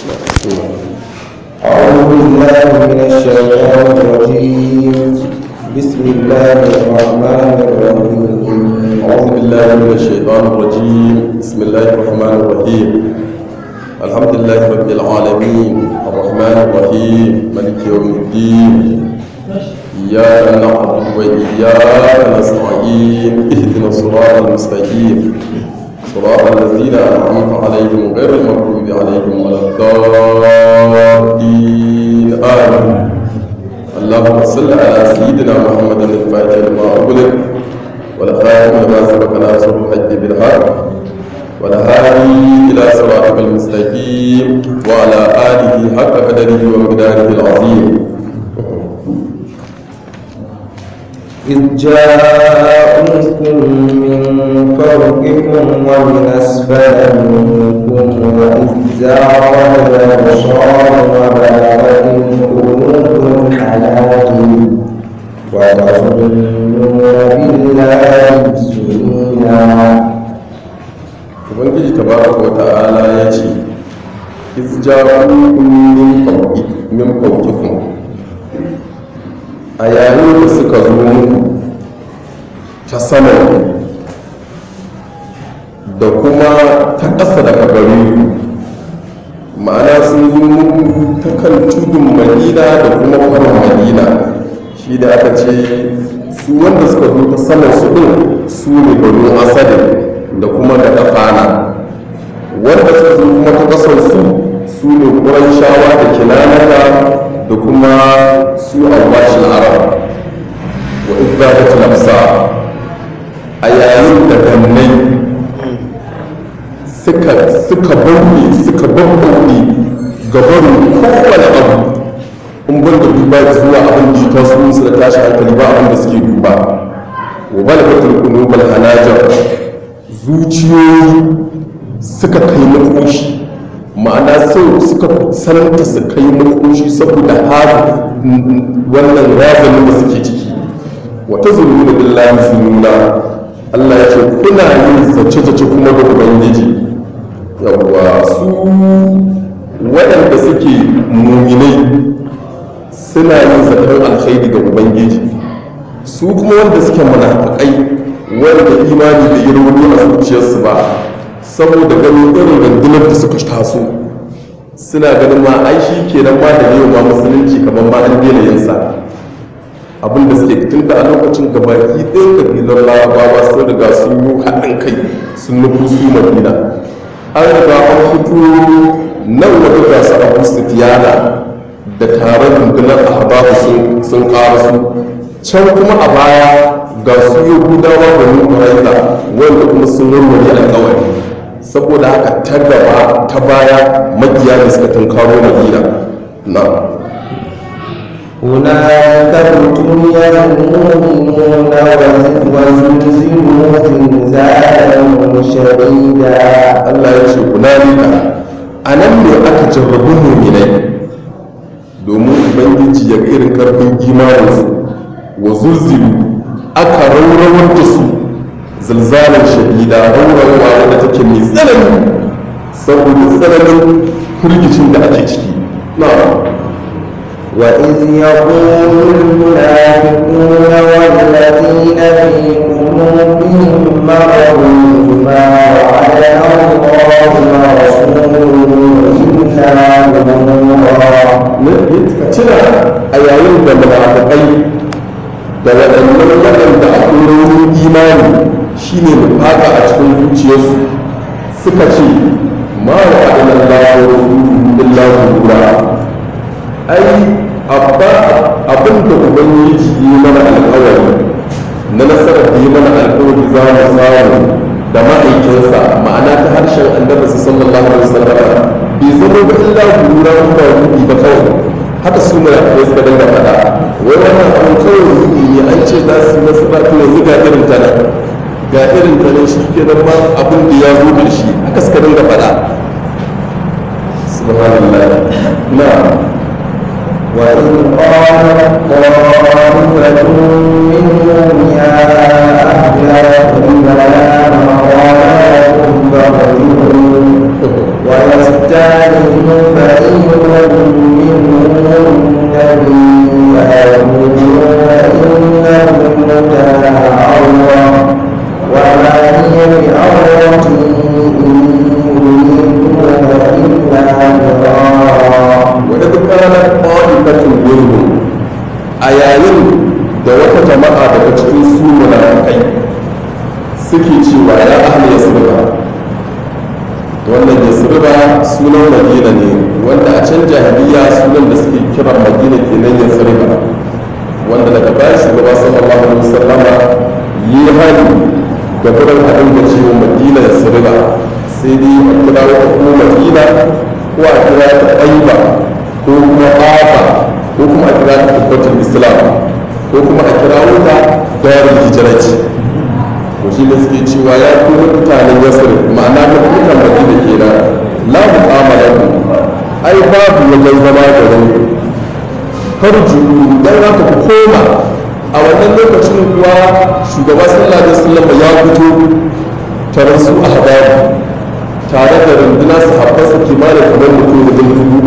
أعوذ بالله من الشيطان الرجيم بسم الله الرحمن الرحيم أعوذ بالله من الشيطان الرجيم بسم الله الرحمن الرحيم الحمد لله رب العالمين الرحمن الرحيم ملك يوم الدين إياك نعبد وإياك نستعين اهدنا الصراط المستقيم صراط الذين أنعمت عليهم غير المغضوب عليهم ولا الضالين آمين اللهم صل على سيدنا محمد الفاتح لما أغلق والخاتم لما سبق ناصر الحج بالحق والهادي إلى صراطك المستقيم وعلى آله حق قدره ومقداره العظيم إذ جاءوكم من فوقكم ومن أسفل منكم وإذ زاغت الأبصار وبلغت القلوب الحناجر وتظنون بالله الظنونا ubangiji tabaraka wa ta'ala ya ce iz ja'ukum min fawqi min fawqikum a yayin da suka zo muku ta sama da kuma ta ƙasa daga gare ku ma'ana sun zo muku ta kan tudun madina da kuma kwarin madina shi da aka ce su wanda suka zo ta sama su ɗin su ne banu asadin da kuma da kafana wanda suka zo kuma ta kasar su su ne ƙuran shawa da kinanaka da kuma su albashin arab wa izzadat nafsa a yayin da gannai suka suka bauɗe suka bauɗe gabarin kowane abu in ban da duba zuwa abin da ya taso musu da tashi hankali ba abin da suke duba wa balagatul qulubul hanajar zuciyoyi suka kai makoshi ma'ana sau suka sananta su kai makoshi saboda har wannan razanin da suke ciki wata zuru da billahi zununa Allah ya ce kuna yin zace-zace kuma da ubangiji yawwa su waɗanda suke muminai suna yin zaton alkhairi ga ubangiji su kuma wanda suke munafiqai wanda imani da girma a zuciyarsu ba saboda ganin irin rundunar da suka taso suna ganin ma ai shi kenan ma da yau ma musulunci kamar ma an daina yin sa abin da suke tun da a lokacin gabaki ɗin kabilar larabawa sun riga sun yi haɗin kai sun nufi su madina an riga an fito nan wata gasa abu sufiyana da taron rundunar ahbabu sun ƙara su can kuma a baya ga su yahudawa da nufaraita wanda kuma sun warware alkawari saboda haka ta gaba ta baya makiya da suka tunkaro madina na هنالك ابتلي المؤمنون وزلزلوا زلزالا شديدا Allah ya ce hunalika a nan ne aka jarrabu muminai domin ubangiji ya ga irin karfin imaninsu wa zulzilu aka raurawar da su zalzalar shadida raurawa wadda take mai tsanani saboda tsananin firgicin da ake ciki na وإذ يقول المنافقون والذين في قلوبهم مرض ما وعدنا الله ورسوله إلا غرورا ka tuna a yayin da munafiqai da waɗannan waɗanda a ƙurorin imani shine nufaka a cikin zuciyarsu suka ce ma wa adalan lahu illa gurura ai abba abin da ubangiji yi mana alƙawari na nasarar da yi mana alƙawari za mu samu da ma'aikinsa ma'ana ta harshen annabi sallallahu alaihi wasallam bai zama ba illa gurura ba rubi ba kawai haka su ne da suka dinga faɗa wai wannan abin kawai rubi ne an ce za su nasu ba to yanzu ga irin ta nan ga irin ta nan shi ke nan ma abin da ya zo da shi haka suka dinga faɗa subhanallah na وإذ قالت طائفة منهم يا أهل يثرب لا مقام لكم فارجعوا ويستأذن منهم النبي آمنوا إنهم كان عورة وما هي بعورة إن يريدون إلا فرارا wadda kanar ƙwa'ifatun minhum a yayin da wata jama'a daga cikin su munafikai suke cewa ya ahli yasriba wannan yasriba sunan madina ne wanda a can jahiliya sunan da suke kiran madina kenan yasriba wanda daga baya shugaba sallallahu alaihi wasallama yi hali ga gurin haɗin da cewa madina yasriba sai dai a kira wata ko madina ko a kira ta ɗaiba ko kuma ƙafa ko kuma a kira ta tabbatin islam ko kuma a kira wuta darul hijirati to shi da suke cewa ya fi mutanen yasir ma'ana mutan madina kenan la mu'amala ku ai babu wajen zama garin farju dan haka ku koma a wannan lokacin kuwa shugaba sallallahu alaihi wasallam ya fito tare su a hadabu tare da rundunar sahabbansa kimanin kamar mutum da dubu uku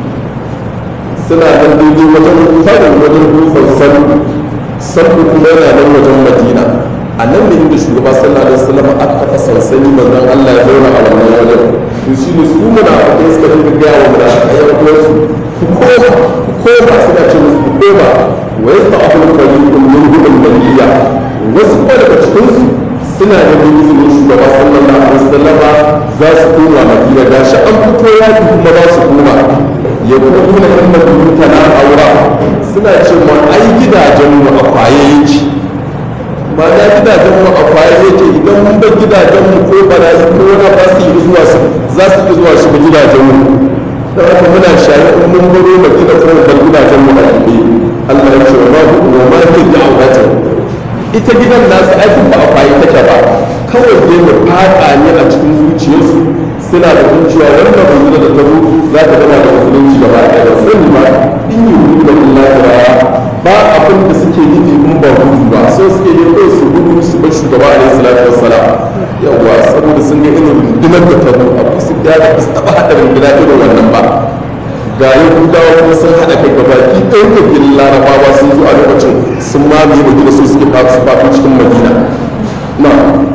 suna nan daidai wajen farin wajen dutsen sandu sandu kuma yana nan wajen madina a nan ne inda shugaba sallallahu alaihi wasallam aka kafa sansani manzon Allah ya zauna a wannan wajen to shi ne su muna da suka dinga gaya wa muna a yan uwansu ku koma ku koma suna ce musu ku koma wa yasta abul fariqun minhum al-maliyya wasu kuma daga cikin su suna da izinin shugaba sallallahu alaihi wasallama za su koma madina da shi an fito ya kuma za su koma ya kuma nuna inda buyuta na aura suna ce ma ai gidajen mu a kwaye yake ma da gidajen mu a kwaye yake idan mun bar gidajen mu ko barayi ko wani ba su yi zuwa su za su yi zuwa shiga gidajen mu da haka muna shayi in mun baro madina ko bar gidajen mu a ɗibe Allah ya ce wa ma wa ma ke da auratan ita gidan nasu aikin ba a kwaye take ba kawai dai mu fada ne a cikin zuciyarsu suna da zuciya wannan manzila da ta zo za ta gama da musulunci gaba ɗaya da sani ba in yi hudu da Allah ba abin da suke nufi in ba gudu ba so suke yi kawai su gudu su bar shugaba alaihi salatu wassalam yawa saboda sun ga irin rundunar da ta zo abu su da ba su taɓa haɗa runduna irin wannan ba ga yahudawa kuma sun haɗa kai gaba ki ɗaya kabilun larabawa sun zo a lokacin sun mamaye madina so suke fafi su fafi cikin madina na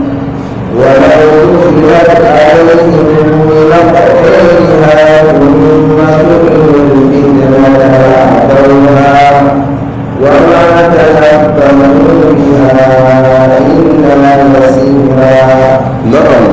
ولو دخلت عليهم من أقطارها ثم سئلوا الفتنة لأتوها وما تنبهوا بها إلا يسيرا na'am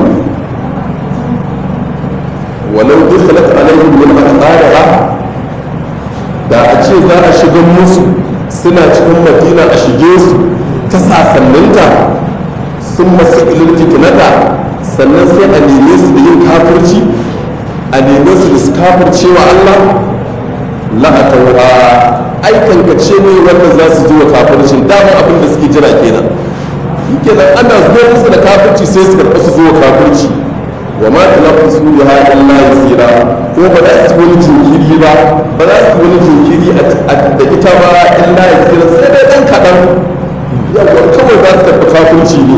walau dukhalat alaihim min aqdariha da a ce za a shiga musu suna cikin madina a shige su ta sasanninta sun masu ilil fitinata sannan sai a neme su da yin kafirci a neme su da su kafirce wa Allah la'atawa ai kankace ne wanda za su ji wa kafircin dama abin da suke jira kenan kenan ana zuwa musu da kafirci sai su karɓa su zuwa kafirci wa ma talaffusu biha illa yasira ko ba za su wani jinkiri ba ba za su wani jinkiri da ita ba illa yasira sai dai dan kaɗan yawa kawai za su karɓi kafirci ne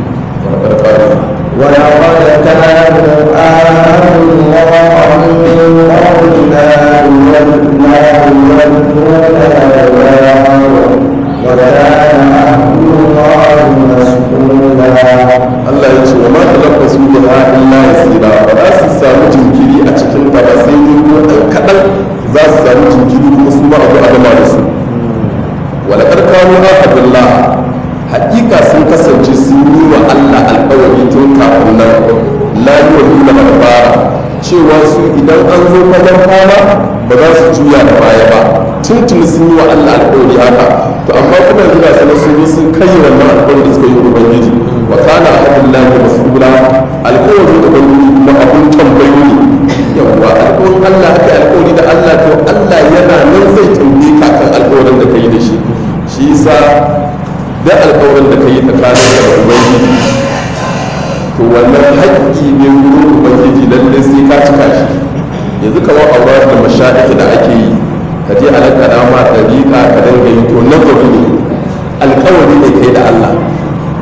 ولقد كانوا آمنوا الله من قبلنا يولنا يولون الأدبار وكان عهد الله مسؤولا Allah ya ce wa ma talaffusu biha illa yasira ba za su samu jinkiri a cikin ta ba sai dai ko ɗan kaɗan za su samu jinkiri kuma su ma abu a gama da su walakar kanu ahadullah hakika sun kasance sun yi wa Allah alkawari tun kafin nan la yuwallu na albara cewa su idan an zo fagen fama ba za su juya da baya ba tuntuni sun yi wa Allah alkawari haka to amma kuma yanzu ga sanar sun yi sun kai wannan alkawari da suka yi wa ubangiji wa kana ahadullahi mas'ula alkawarin ubangiji kuma abun tambayo ne yawwa alkawarin Allah aka yi alkawari da Allah to Allah yana nan zai tambaye ka kan alkawarin da ka yi da shi shi yasa da alkawarin da ka yi tsakanin da ubangiji to wannan haƙƙi ne wurin ubangiji lalle sai ka cika shi yanzu kamar aurar da mashaiki da ake yi ka je alakara ma ɗariƙa ka dinga yi to nazari ne alkawari ne kai da Allah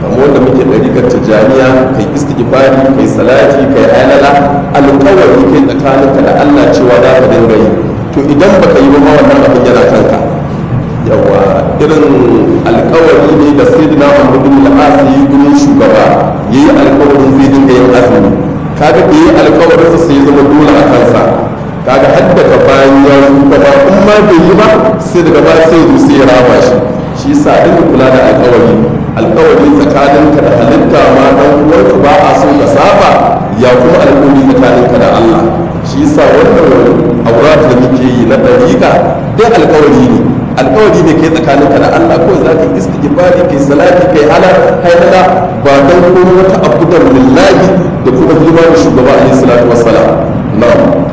kamar wanda muke ɗariƙar tijjaniya kai istighfari kai salati kai halala alƙawari kai tsakaninka da Allah cewa za ka dinga yi to idan baka yi ba ma wannan abin yana kanka yawa irin alƙawari ne da sayyidina Muhammad bin al-As yi gurin shugaba yayi alƙawarin zai dinga yin azumi kaga da yayi alƙawarin sa sai zama dole a kansa kaga har daga bayan ya shuka ba in ma bai yi ba sai daga baya sai ya sai ya rama shi shi yasa dinga kula da alƙawari alƙawari tsakaninka da halitta ma dan uwanka ba a so ka saba ya kuma alƙawari tsakaninka da Allah shi yasa wannan aurat da muke yi na dariƙa dai alƙawari ne alƙawari ne kai tsakaninka da Allah ko za ka istighfari kai salati kai hala haidala ba dan kuma wata abudan lillahi da kuma hidima da shugaba alaihi salatu wassalam na'am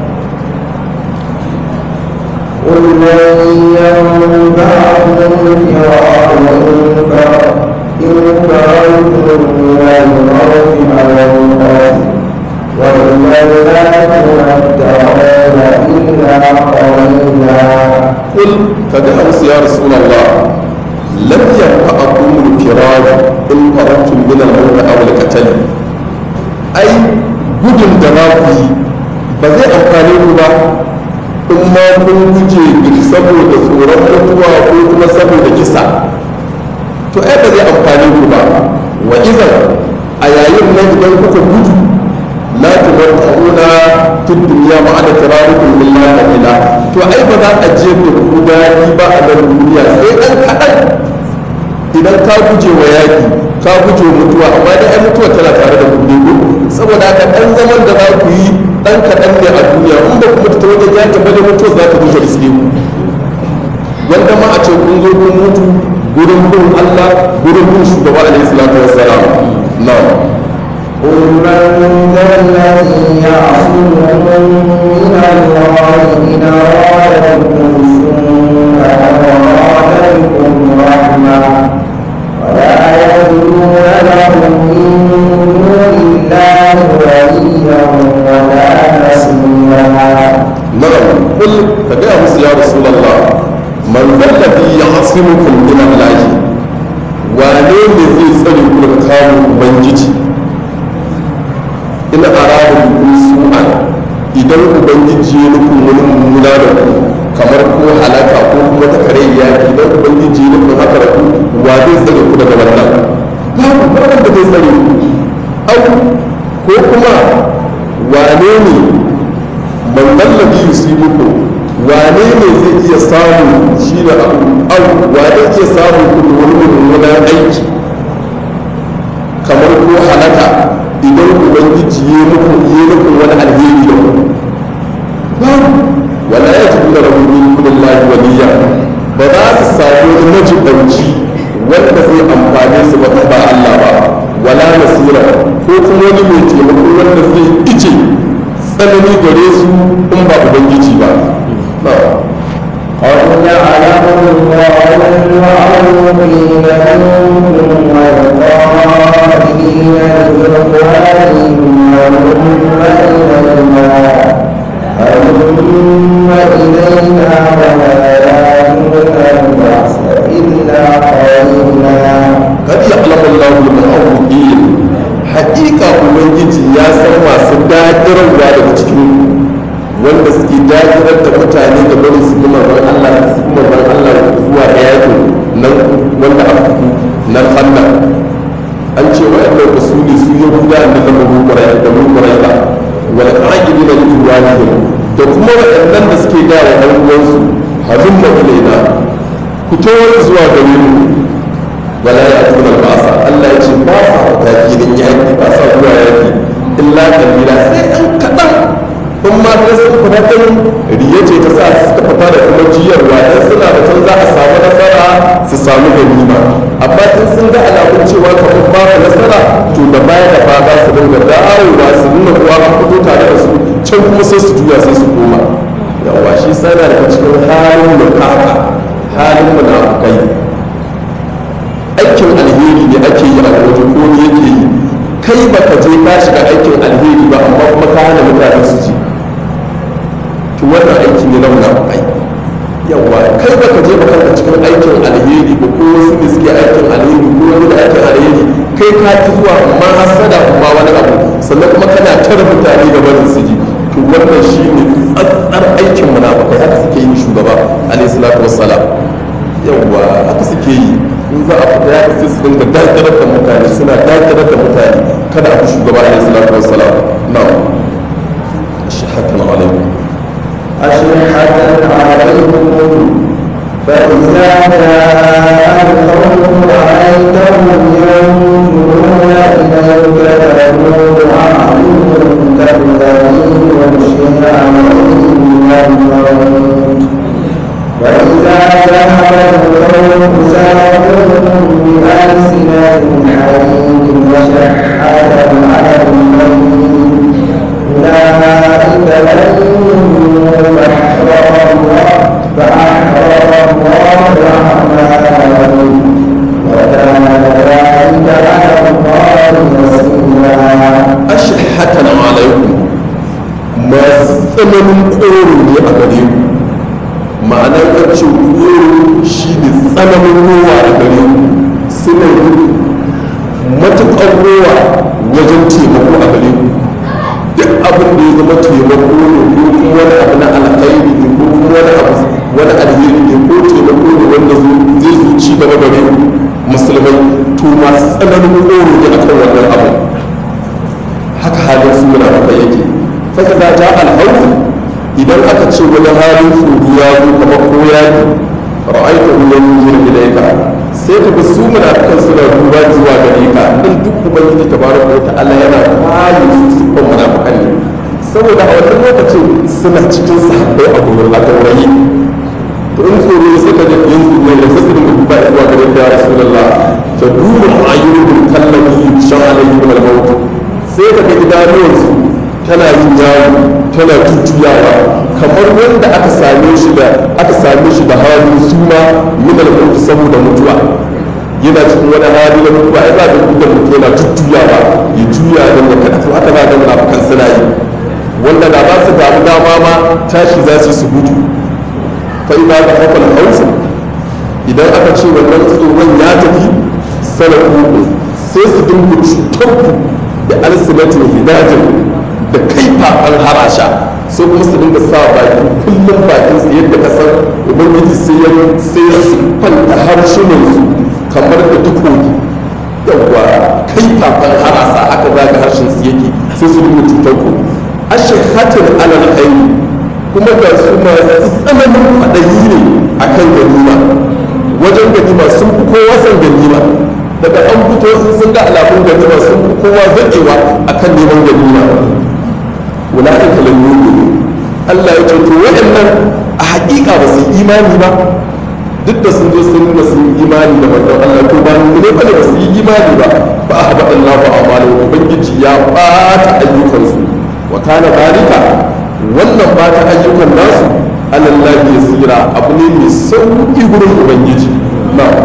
قل من ينفعكم الفرار إن فررتم من الموت أو القتل وإذا لا تمتعون إلا قليلا قل فجاء يا رسول الله لم ينفعكم الفرار إن فررتم من الموت أو القتل أي gudun da za ku yi ba zai amfane ku ba in ma kun guje saboda tsoron mutuwa ko kuma saboda kisa to ai ba zai amfane ku ba wa izan a yayin nan idan kuka gudu la tumatta'una fi dunya ma ana tirarukum illa qalila to ai ba za a je da ku dadi ba a nan duniya sai dan kadan idan ka guje wa yaki ka guje wa mutuwa amma dai ai mutuwa tana tare da ku ne ko saboda haka dan zaman da za ku yi dan kadan ne a duniya in ba ku mutu ta wajen yaki ba da mutuwa za ta guje riske ku wanda ma a ce kun zo kun mutu gurin bin Allah gurin bin shugaba alaihi salatu wassalam na'am قل من ذا الذي يعصمكم من الله إن أراد بكم سوءا أراد بكم رحمة ولا يجدون لهم من دون الله وليا ولا نصيرا نعم قل فجاء يا رسول الله من ذا الذي يعصمكم من الله wane ne zai tsare ku daga kawo ubangiji ina arada bikin su'an idan ubangiji ya nufin wani mummuna da ku kamar ko halaka ko kuma ta kare yaki idan ubangiji ya nufin haka da ku wa zai tsare ku daga wannan babu ba wanda zai tsare ku au ko kuma wane ne man dallabi yusibuku wane ne zai iya samu shi da abu au wane iya samu ku da wani mummunan aiki kamar ko halaka idan ubangiji ya muku ya muku wani alheri da ku babu wala ya ji da rabu min kullahi waliya ba za su samu wani majibanci wanda zai amfane su ba ba Allah ba wala nasira ko kuma wani mai taimako wanda zai ice tsanani gare su in ba ubangiji ba قد جعله الله المعروفين منكم والقائلين لإخوانهم هلم إلينا هلم إلينا ولا يأتون البعث إلا قليلا kad ya'lamu Allahu al-mu'awwidin haƙiƙa ubangiji ya san masu dadirarwa daga cikin wanda suke dadirar da mutane da bari su kuma ran Allah su kuma ran Allah zuwa ga yakin nan wanda aka fito nan Allah an ce wa'annan usuli su yi guda da na mabukurai da mabukurai ba wal qa'idin da juwalihim da kuma waɗannan da suke da wa ɗan uwansu hazin da ilaina ku tawar zuwa gare mu wala ya tuna ba'asa Allah ya ce ba sa takilin yaki ba sa zuwa yaki illa kabila sai ɗan kaɗan in ma ta sun fita ɗin riya ce ta sa suka fita da kuma jiyarwa dan suna da can za a samu nasara su samu ganima amma in sun ga alamun cewa kamar babu nasara to da baya da ba za su dinga dawowa su nuna kuwa an fito tare da su can kuma sai su juya sai su koma yawa shi sana daga cikin halin mutaka halin munafukai aikin alheri ne ake yi a waje ko ne yake yi kai ba ka je ka shiga aikin alheri ba amma kuma ka hana mutane su ji to wannan aiki ne na munafukai yawa kai ba ka je ba kanka cikin aikin alheri ba ko wasu da suke aikin alheri ko wani da aikin alheri kai ka ci zuwa amma hasada amma wani abu sannan kuma kana tara mutane ga barin su ji to wannan shine tsatsar aikin munafikai haka suke yi shugaba alayhi salatu wassalam yawwa haka suke yi in za a fita ya sai su dinga dakarar da mutane suna dakarar da mutane kada a fi shugaba alayhi salatu wassalam na'am shahatan alaikum أشحة عليكم فإذا جاء الخوف رأيتهم ينظرون إليك تدور أعينهم كالذي يغشي عليهم الموت وإذا ذهب الخوف ساقوهم بألسنة حديد وشحة على الميت أولئك لن فأحرر الله فأحرر الله أعمالهم وكان ذلك على الله يسيرا ashhatan alaikum masu tsananin koro ne a gare ku ma'anar ƙarce koro shi ne tsananin rowa a gare ku suna yi matuƙar rowa wajen taimako a gare ku duk abin da ya zama taimako ne ko kuma wani abu na alkhairi ne ko kuma wani abu wani alheri ne ko taimako ne wanda zai zo ci gaba gare ku musulmai to masu tsananin koro ne akan wannan abu haka halin su munafikai yake faka za ta alhaufu idan aka ce wani halin tsoro ya zo kamar ko ya yi ra'aita hu yanzuru ilayka sai ka ga su munafikan suna duba zuwa gare ka dan duk ubangiji tabaraka wa ta'ala yana bayi su sifan munafikan ne saboda a wannan lokacin suna cikin sahabbai a gurin a gaurayi to in tsoro ya saka da yanzu ne da sai dinga duba zuwa gare ka ya rasulullah ta duru ayyukum kallabi shan alayhi wal maut sai ka ga idanuwansu tana yin yawo tana jujjuyawa kamar wanda aka same shi da aka same shi da halin suma min al saboda mutuwa yana cikin wani hali na mutuwa ai za ka ga mutum yana jujjuyawa ya juya don ya kada to haka za ka ga munafikan suna yi wanda da ba su damu dama ma tashi za su yi su gudu fa ina da hafal hausa idan aka ce wannan tsoron ya tafi salafu sai su dinga cutar ku da alsinatin hidajin da kaifafan harasha sai kuma su dinga sa baki kullum bakin su yadda ka san ubangiji sai ya sai ya siffanta harshunan su kamar da takobi yawwa kaifafan harasa haka zaga harshen su yake sai su dinga cutar ku ashahatin alal aini kuma ga su masu tsananin faɗayi ne akan ganima wajen ganima sun fi kowa san ganima daga an fito sun sun ga alamun ganima sun fi kowa zaƙewa akan neman ganima wula'ika lam yu'minu Allah ya ce to waɗannan a haƙiƙa ba su yi imani ba duk da sun zo sun nuna sun yi imani da manzon Allah to ba ne ba ne ba su yi imani ba fa ahbata Allahu a'malahum ubangiji ya bata ayyukansu wa kana dalika wannan bata ayyukan nasu alallahi yasira abu ne mai sauki gurin ubangiji na'am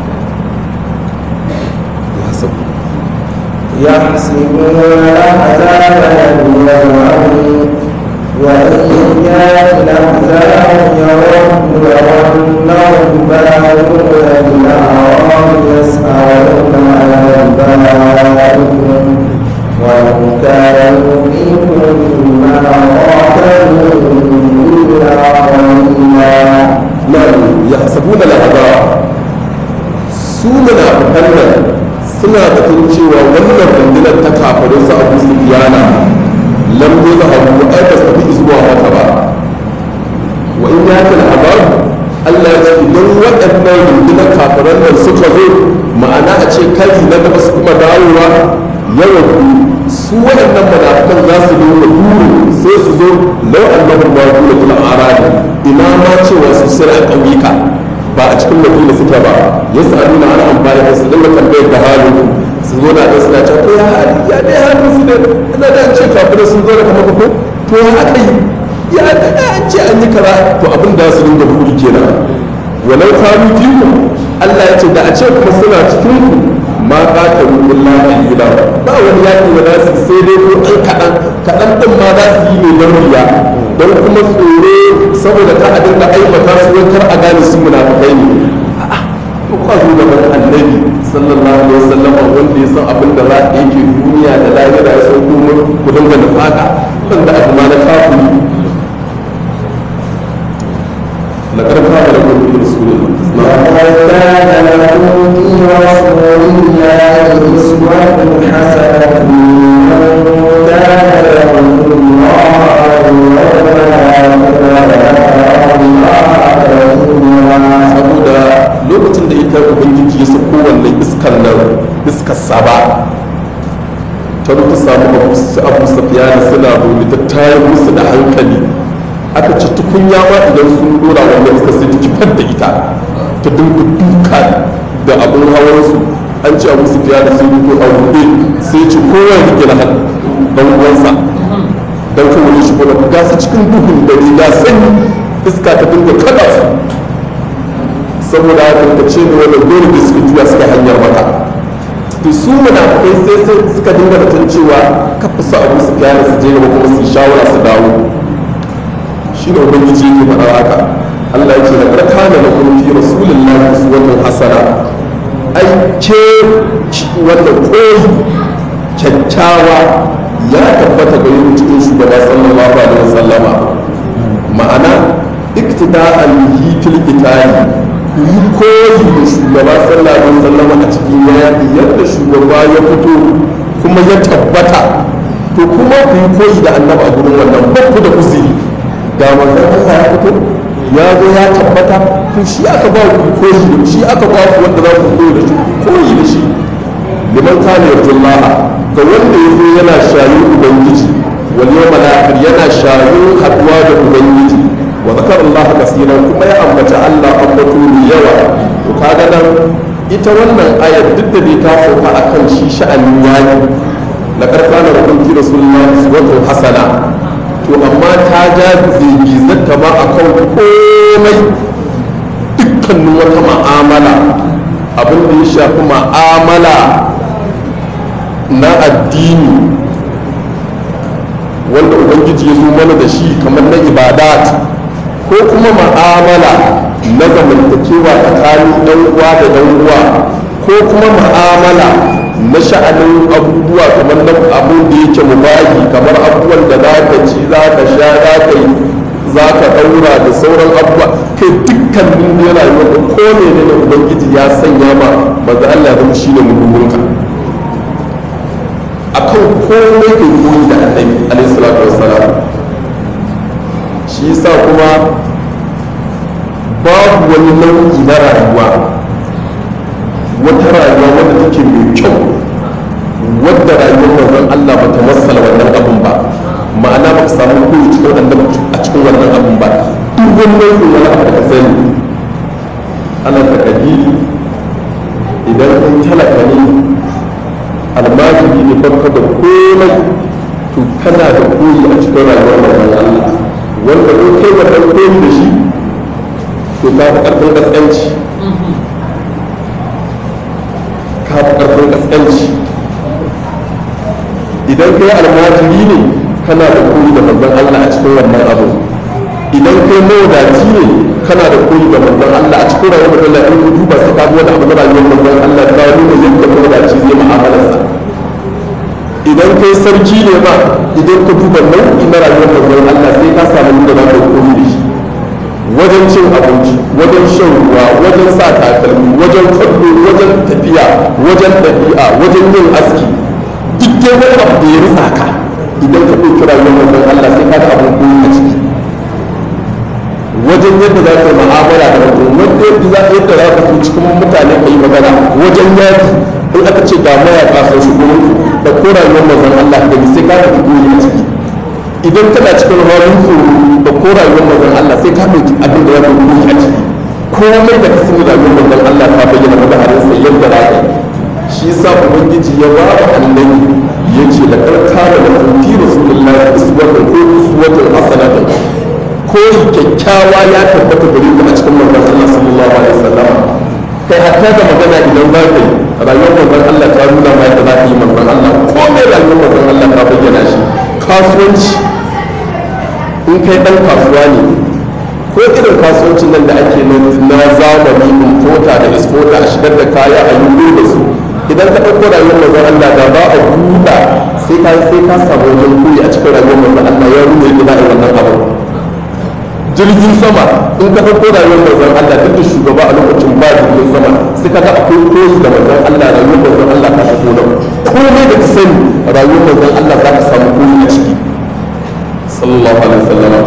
يحسبون الأحزاب لم يروا وإن يأتي الأحزاب يرون يرونهم بارون بالأعراب يسألون عن أنبائكم ولو كانوا فيكم ما قاتلوا إلا قليلا nan ya sabuna al'azab su munafikan nan suna batun cewa wannan rundunar ta kafirin su abu su biyana lam yuzhabu ai ba su tafi zuwa maka ba wa in ya kan azab Allah ya ce idan waɗannan rundunar kafiran nan suka zo ma'ana a ce kari na gaba su kuma dawowa yawan su waɗannan munafikan za su dinga buru sai su zo lau annahum ma kula kula arani ina ma cewa su sira a ƙauyuka ba a cikin madina suke ba ya su nuna ana amfani da su dinga tambayar da halin su zo na ɗan suna cewa to ya hali ya dai halin su ne ina da an ce kafirai sun zo da kama ko to ya aka yi ya an ce an yi kaza to abin da su dinga buri kenan walau kanu fiku Allah ya ce da a ce kuma suna cikin ku ma qatalu illa qalila ba wani yaki da za su sai dai ko ɗan kaɗan kaɗan ɗin ma za su yi mai don riya don kuma tsoro saboda ta a dinga aibata su wai kar a gane su munafukai ne A'a, to kwa zo gaban annabi sallallahu alaihi wasallam wanda ya san abin da za a yake duniya da lahira ya san kuma ku dinga nufaka wanda abu ma na kafiri لقد كان لكم في رسول الله لقد كان لكم في رسول الله أسوة حسنة لمن كان يرجو الله واليوم الآخر saboda lokacin da ita ubangiji ya sako wannan iskar nan iskar saba ta zo ta samu abu su abu safiyana suna zaune ta tayar musu da hankali aka ci tukunya ma idan sun dora wannan iskar sai ta kifar da ita ta dinga duka da abun hawansu an ci abu safiyana sai fito a ruɗe sai ci kowa ya rike na dan uwansa dan kawai shi kuma ga su cikin duhun dare ga sanyi iska ta dinga kada su saboda haka ta ce da wannan dole da suka juya suka hanyar maka to su munafikai sai sai suka dinga batun cewa kafa su abu su kyara su je gaba kuma su yi shawara su dawo shi ne ubangiji yake faɗa haka Allah ya ce da karka da na kuma fi rasulullahi uswatun hasana ai ke wannan koyi kyakkyawa ya tabbata ga yin cikin shugaba sallallahu alaihi wasallama ma'ana iktida'an bihi fil qitali ku yi koyi da shugaba sallallahu alaihi wasallama a cikin yaƙi yadda shugaba ya fito kuma ya tabbata to kuma ku yi koyi da annabi a gurin wannan ba ku da uzuri ga manzon Allah ya fito ya zo ya tabbata to shi aka ba ku koyi da shi aka ba ku wanda za ku koyi da shi koyi da shi liman kana yarjullaha ga wanda ya zo yana shayin ubangiji wal yawmal akhir yana shayin haduwa da ubangiji wa zakar Allah kasira kuma ya ambata Allah ambato mai yawa to kaga nan ita wannan ayar duk da bai ta sauka akan shi sha'anin yaki la karkana da kunki rasulullahi uswatun hasana to amma ta ja zata ma akan komai dukkanin wata ma'amala abin da ya shafi ma'amala na addini wanda ubangiji ya zo mana da shi kamar na ibadat ko kuma ma'amala na zamantakewa tsakanin ɗan uwa da ɗan uwa ko kuma ma'amala na sha'anin abubuwa kamar na abin da yake mubahi kamar abubuwan da za ka ci za ka sha za ka yi za ka ɗaura da sauran abubuwa kai dukkanin ne rayuwar da ko ne ne ubangiji ya sanya ma maza Allah zama shi ne muhimminka akan komai kai koyi da annabi alaihi salatu wassalam shi yasa kuma babu wani nau'i na rayuwa wata rayuwa wadda take mai kyau wadda rayuwar manzon Allah ba ta masala wannan abun ba ma'ana ba ka samu koyi cikin annabi a cikin wannan abun ba duk wani nau'in wani abu da ka sani ana takadiri idan kai talaka ne almajiri ne farko da komai to kana da koyi a cikin rayuwar manzon Allah wanda ko kai wannan koyi da shi to ka fi karfin kaskanci ka fi karfin kaskanci idan kai almajiri ne kana da koyi da manzon Allah a cikin wannan abu idan kai mawadaci ne kana da koyi da manzon Allah a cikin rayuwar Allah in ku duba sai ka ga wani abu na rayuwar manzon Allah ta nuna yadda mawadaci zai mu'amalarsa idan kai sarki ne ba idan ka duba nau'i na rayuwar manzon Allah sai ka samu da za ka koyi da shi wajen cin abinci wajen shan ruwa wajen sa takalmi wajen kallo wajen tafiya wajen ɗabi'a wajen yin aski duk dai wani abu da ya rufa ka idan ka ɗauki rayuwar manzon Allah sai ka ga abin koyi a ciki wajen yadda za ka yi mu'amala da mutum wanda yadda za yadda za ka so cikin mutane ka yi magana wajen yaki in aka ce ga mayaka sun shigo muku da ko rayuwar manzon Allah da sai ka ga koyi a ciki idan kana cikin halin tsoro da ko rayuwar manzon Allah sai ka ɗauki abin da ya fi koyi a ciki komai da ka sani rayuwar manzon Allah ta bayyana maka harin sai yadda za ka yi shi yasa ubangiji ya ba wa annabi ya ce da karka da da fi rasulullahi uswatun ko uswatun hasanatun koyi kyakkyawa ya tabbata gare ku a cikin manzon Allah sallallahu alaihi wasallam kai hatta da magana idan za ka yi rayuwar manzon Allah ta nuna ma yadda za ka yi manzon Allah komai rayuwar manzon Allah ta bayyana shi kasuwanci in kai dan kasuwa ne ko ko irin kasuwancin nan da ake na zamani importa da exporta a shigar da kaya a yi da su idan ka ɗauko rayuwar manzon Allah da ba a buɗa sai ka sai ka samu wajen koyi a cikin rayuwar manzon Allah ya rume yadda za a yi wannan abu jirgin sama in ka ɗauko rayuwar manzon Allah duk da shugaba a lokacin ba jirgin sama sai ka ga akwai koyi da manzon Allah rayuwar manzon Allah ka shigo nan komai da ka sani rayuwar manzon Allah za ka samu koyi a ciki sallallahu alaihi wasallam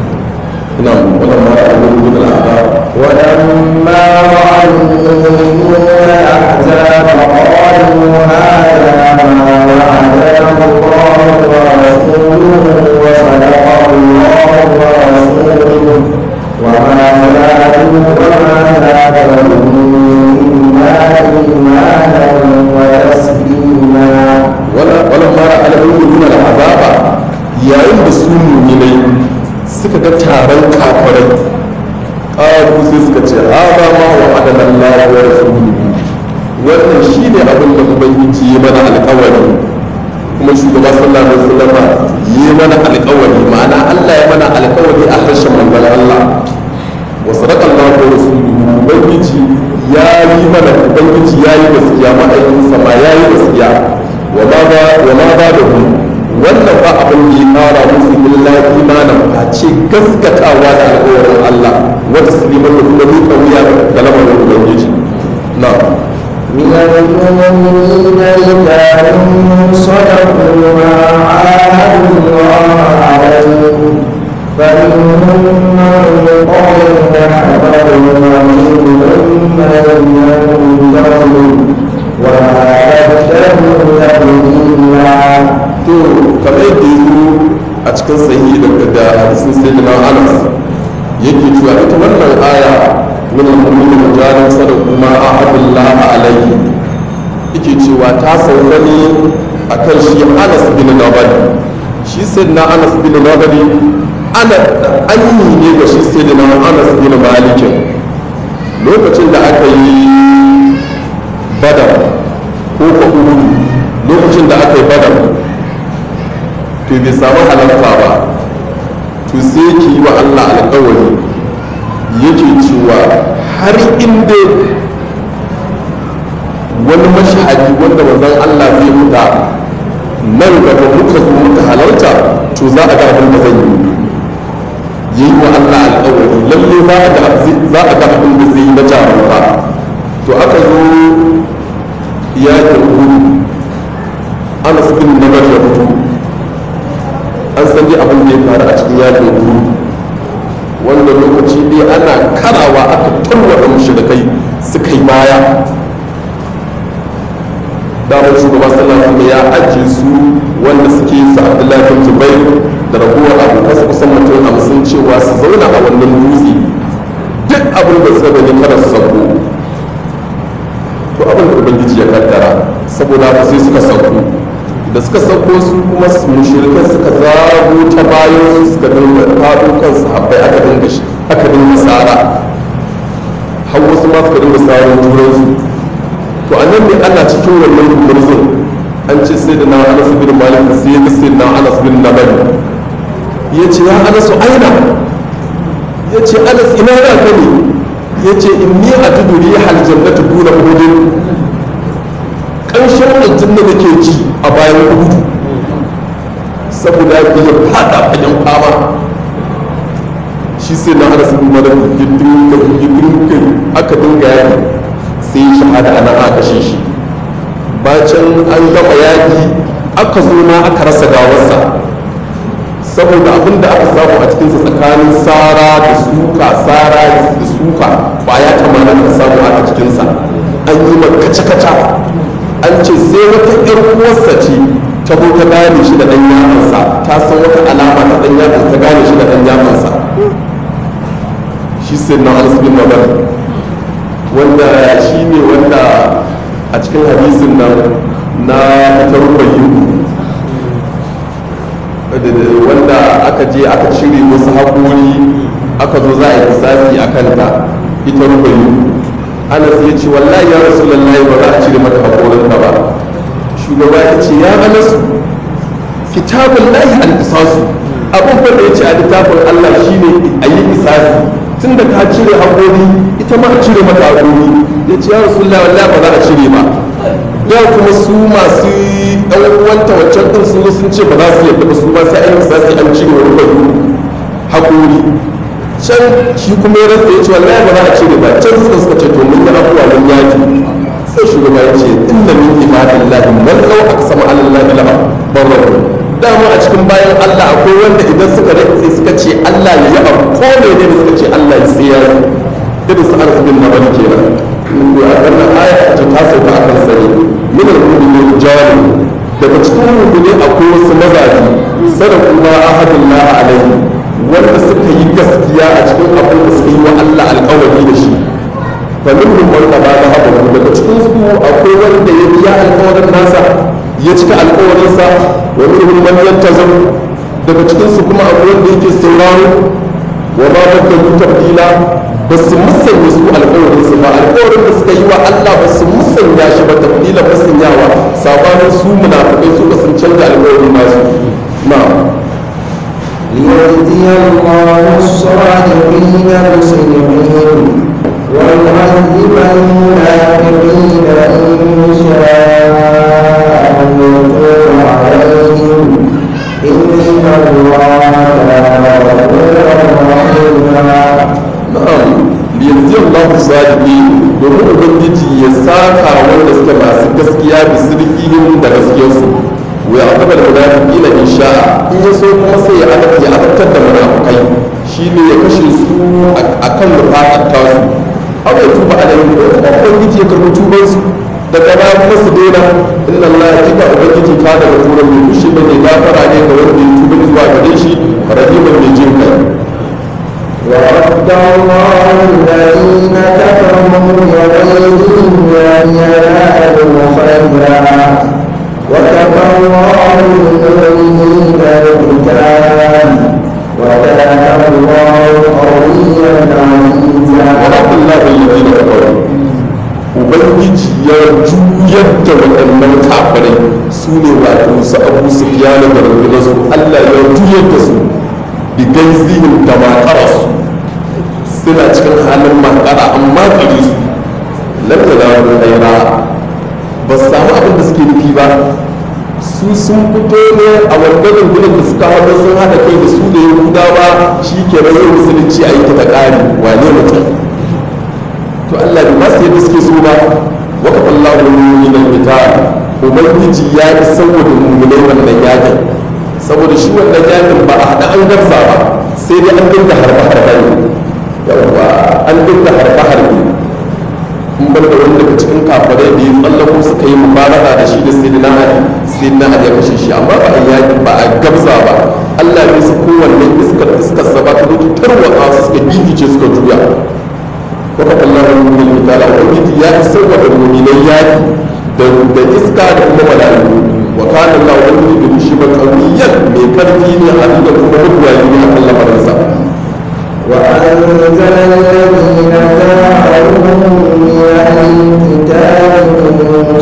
نعم ولما رأى المؤمنون الأحزاب ولما رأى المؤمنون الأحزاب قالوا هذا ما وعدنا الله ورسوله وصدق الله ورسوله وما زادوا وما زادهم إلا إيمانا وتسليما ولما رأى المؤمنون الأحزاب yayin da su muminai suka ga taron kafirai ƙaru sai suka ce haɗa ma wa adanan lafiyar rasuluhu wannan shi ne abin da ubangiji ya mana alƙawari kuma shugaba sallallahu alaihi wasallam ya mana alƙawari ma'ana Allah ya mana alƙawari a harshen manzon Allah wa sadaqa Allahu wa rasuluhu ubangiji ya yi mana ubangiji ya yi gaskiya ma'aikinsa ma ya yi gaskiya wa ma ba wa ma ba da hu wannan ba abin da ya kara musu illa imanin a ce gaskatawa da alƙawarin Allah wata siliman da kuma miƙa wuya da lamarin ubangiji na من المؤمنين رجال صدقوا ما عاهدوا الله عليه فمنهم من قضى نحبه ومنهم من ينتظر وما بدلوا تبديلا to kamar yadda ya zo a cikin sahihi daga da hadisin sayyidina Anas yake cewa ita wannan aya min al-mu'minin rijalun sadaqu ma ahadullah alayhi yake cewa ta sauka ne akan shi Anas bin Nabali shi sayyidina Anas bin Nabali ana anyi ne ga shi sayyidina Anas bin Malik lokacin da aka yi badar ko ko uhud lokacin da aka yi badar to bai samu halarta ba to sai ki yi wa Allah alkawari yake cewa har inda wani mashahadi wanda manzon Allah zai fita nan gaba muka zo muka halarta to za a ga abin da zan yi yi wa Allah alkawari lalle za a ga za a ga abin da zai yi na jarumta to aka zo yakin hudu Anas bin Nabar ya fito an san dai abin da ya faru a cikin yakin hudu wanda lokaci dai ana karawa aka tarwata mushrikai suka yi baya damar shugaba sallallahu alaihi ya ajiye su wanda suke su abdullahi bin jubair da ragowar abokan su kusan mutum hamsin cewa su zauna a wannan dutse duk abin da suka gani kada su sauko to abin da ubangiji ya kaddara saboda haka sai suka sauko da suka sauko su kuma mushrikan suka zago ta bayan su suka dinga faɗo kan sahabbai aka dinga aka dinga tsara har wasu ma suka dinga tsarin turansu to a nan ne ana cikin wannan gumurzun an ce sai da na anas bin malik sai ya sai na anas bin nabal ya ce ya anas aina ya ce anas ina na ka ne ya ce inni ajidu rihal jannati duna uhudin ƙanshin aljanna da ke ji a bayan uhudu saboda ya fada fagen fama shi sai na anas bin malik ya dinga ya dinga aka dinga yaki sai yi shahada a nan aka kashe shi bacin an gama yaƙi aka zo ma aka rasa gawarsa saboda abin da aka samu a cikinsa tsakanin sara da suka sara da suka ba ya tamanin da samu a cikinsa an yi ma kaca-kaca an ce sai wata ƴar uwarsa ce ta zo ta gane shi da ɗan yamansa ta san wata alama ta ɗan yamansa ta gane shi da ɗan yamansa shi sai na anas bin nabar wanda shi ne wanda a cikin hadisin nan na ita rubayi wanda aka je aka cire wasu haƙori aka zo za a yi lissafi a kanta ita rubayi anas ya ce wallahi ya rasu lallai ba za a cire mata haƙorinta ba shugaba ya ce ya anasu kitabun lahi al-isasu abin da ya ce a littafin allah shine a yi isasi tun da ka cire haƙori ita ma a cire mata haƙori ya ce ya rasulullah wallahi ba za a cire ba da kuma su masu ɗan uwanta wancan ɗin sun zo sun ce ba za su yadda ba su ba sai an za su an cire wani bai haƙori can shi kuma ya rasa ya ce wallahi ba za a cire ba can suka suka ce to mun yi abuwa mun yaki sai shugaba ya ce inna min ibadillahi man law aqsama ala allahi la barra dama a cikin bayan Allah akwai wanda idan suka rantse suka ce Allah ya abu ko ne ne suka ce Allah ya sai ya irin su arzu bin nabali kenan ko a wannan aya ta ta sauka akan sani min al-mu'minin jawab daga cikin mu'mini akwai wasu mazaji sadaku ma ahadullah alaihi wanda suka yi gaskiya a cikin abin da suka yi wa Allah alƙawari da shi فمنهم من قضى ذهبه daga cikin su akwai wanda ya biya alƙawarin nasa ya cika alƙawarinsa wa minhum man yantazir daga cikin su kuma akwai wanda yake sauraro wa ma badalu tabdila ba su musanya su alƙawarin su ba alƙawarin da suka yi wa Allah ba su musanya shi ba tabdila musanyawa sabanin su munafikai su ba sun canza alƙawarin nasu na'am ليجزي الله الصادقين بصدقهم ويعذب المنافقين إن شاء أن يتوب عليهم إن الله كان غفورا رحيما na'am yanzu Allah sadiqi domin ubangiji ya saka wanda suke masu gaskiya da sirfihim da gaskiyarsu wa ya akaba da munafiqina in sha'a in ya so kuma sai ya adabta ya adabtar da munafikai shine ya kashe su akan nufatar tasu aw ya tuba alaihim ko kuma ubangiji ya karbi tuban su daga ba kuma su daina inna Allah ya kika ubangiji ka daga turan mai fushi bane gafara ne ga wanda ya tuba zuwa gare shi rahiman mai jin kai ورد الله الذين كفروا بغيظهم لم ينالوا خيرا وكفى الله المؤمنين القتال وكان الله قويا عزيزا ورب الله الذين كفروا ubangiji ya juyar da waɗannan kafirai su ne wato su abu su fiyana da rundunarsu allah ya juyar da su bi gaizihim da makararsu suna cikin halin makara amma kiri su lamta da wani haira ba su samu abin da suke nufi ba su sun fito ne a wannan rundunar da suka haɗa sun haɗa kai da su da yahudawa shi ke rayuwar musulunci a yi ta ta ƙari wane mutum to Allah bai ba su yadda suke so ba wa kafa Allah min al-qital ubangiji ya yi saboda mu'minai wannan yakin saboda shi wannan yakin ba a hada an garza ba sai dai an dinga harba harba ne yawa an dinga harba harbe in bar da wani daga cikin kafirai da ya tsallako suka yi mubaraka da shi da sayyidina Ali sayyidina Ali ya kashe shi amma ba a yaki ba a gabza ba Allah bai su kowanne iskar iskar sa ba ta zo ta tarwatsa su suka gigice suka juya وقف الله المؤمن تعالى وبيت يا سوى المؤمنين ياكي da iska da kuma mala'iku wa kana Allah wani da shi ba kawiyan mai karfi ne a da kuma mutuwa ne a kan lamarinsa وأنزل الذين جاءوهم من أهل الكتاب من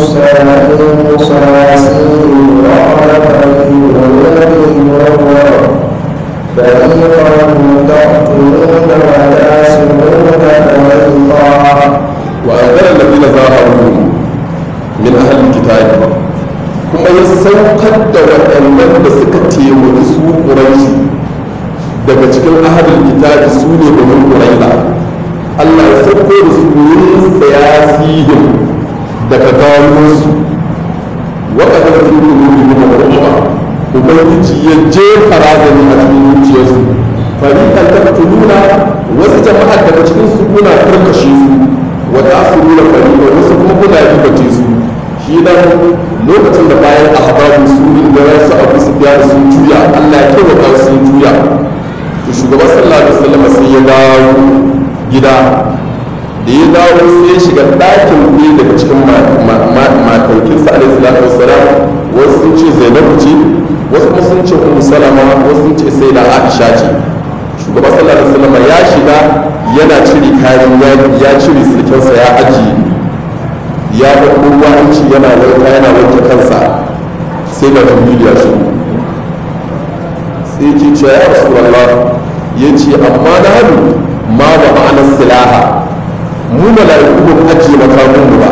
صياصيهم وقال في قلوبهم وهو فريقا تقتلون وتاسرون فريقا وأنزل الذين ظاهروا من أهل الكتاب kuma ya saukar da waɗannan da suka taimaki su ƙuraishi daga cikin ahalin kitabi su ne domin ƙuraila Allah ya sauko da su yin sayasihim daga gawansu waɗanda su ne domin kuma ubangiji ya jefa razani a cikin zuciyarsu fariƙan tattuluna wasu jama'a daga cikin su kuna karkashe su wata su nuna fariƙa wasu kuma kuna ribace su shi dan lokacin da bayan ahbabu su da wasu abu su biya da sun juya Allah ya taimaka sun juya to shugaban sallallahu alaihi wasallam sai ya dawo gida da ya dawo sai ya shiga ɗakin ɗaya daga cikin mataukinsa alaihi salatu wassalam wasu sun ce zainabu ce wasu kuma sun ce ummu salama wasu sun ce sai da aisha ce shugaba sallallahu alaihi wasallam ya shiga yana cire kayan yaki ya cire sirkinsa ya ajiye ya ɗauko ruwanci yana wanka yana wanke kansa sai da jibril ya shigo sai ce ce ya rasulullah ya ce amma na hannu ma ba silaha mu mala'iku ba mu ajiye makamun mu ba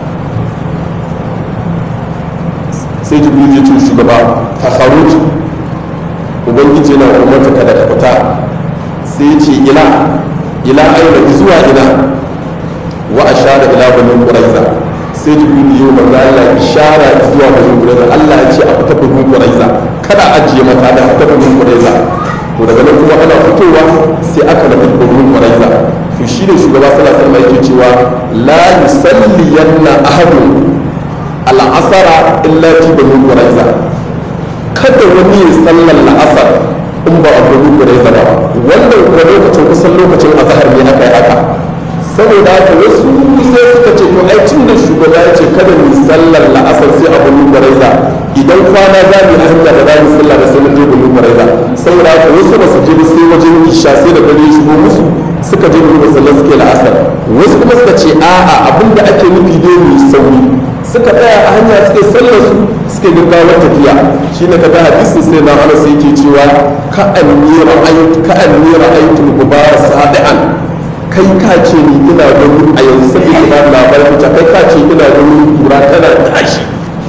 sai jibril ya ce shugaba fa kharuj ubangiji yana umarta kada ka fita sai ya ce ila ila aina zuwa ina wa ashara ila bani quraiza sai jibril ya manzo Allah ishara zuwa bani quraiza Allah ya ce a fita bani quraiza kada ajiye mata da fita bani quraiza to daga nan kuma ana fitowa sai aka nafi bani quraiza to shi ne shugaba sallallahu alaihi wasallam yake cewa la yusalliyanna ahadun al'asara illa fi bani quraiza kada wani ya sallar la'asar in ba a bani quraiza ba wannan kuma lokacin kusan lokacin azhar ne aka yi haka saboda haka wasu sai suka ce to ai tun da shugaba ya ce kada mu sallar la'asar sai a bani quraiza idan kwana za mu hanya da za mu sallah da sai mun je bani quraiza saboda haka wasu ba su je ba sai wajen isha sai da dare shigo musu suka je bani sallar suke la'asar wasu kuma suka ce a'a abinda ake nufi dai mu sauri suka tsaya a hanya suke sallar su suke gaggawar tafiya shine kaga hadisin sai na Anas yake cewa ka anni ra'aytu ka anni ra'aytu gubara sadi'an kai ka ce ni ina gani a yanzu sai ina labarin ta kai ka ce ina gani kura tana tashi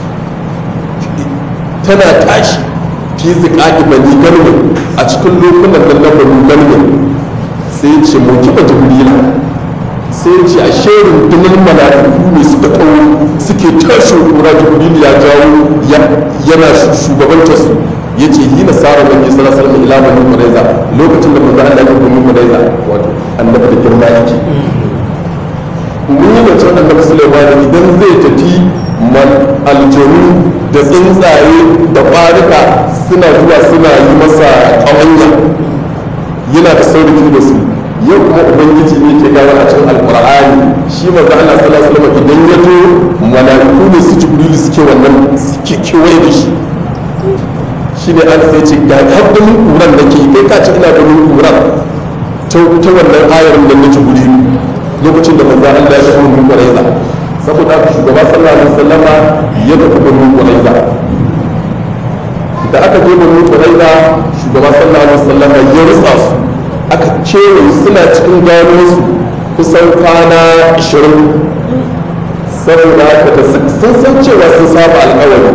tana tashi fi ziqaqi bani garmin a cikin lokunan nan na bani garmin sai ce mu kiba jibrila sai ce a sherin dunin mala'iku ne suka kawo suke tashi kura jibril ya jawo yana shugabantar su ya ce yi na tsara wani sallallahu alaihi ila bani quraiza lokacin da manzo Allah ya bani quraiza wato annabi da girma yake mun yi da cewa annabi Sulaiman idan zai tafi mal aljanu da tsuntsaye da ƙwarika suna zuwa suna yi masa ƙawanya yana da sauri da su yau kuma ubangiji ne ke gawa a cikin alkur'ani shi manzo Allah sallallahu alaihi wasallam idan ya zo malaiku ne su jibril suke wannan suke kewaye da shi shi ne an sai ce ga haddin kuran da ke kai ka ce ina ganin kuran ta ta wannan ayar da na jibril lokacin da manzo Allah ya shigo mun quraiza saboda haka shugaba sallallahu alaihi wasallam ya tafi mun quraiza da aka je mun quraiza shugaba sallallahu alaihi wasallam ya rutsa su aka cewa suna cikin gano su kusan kwana 20 saboda haka da sun san cewa sun saba alkawari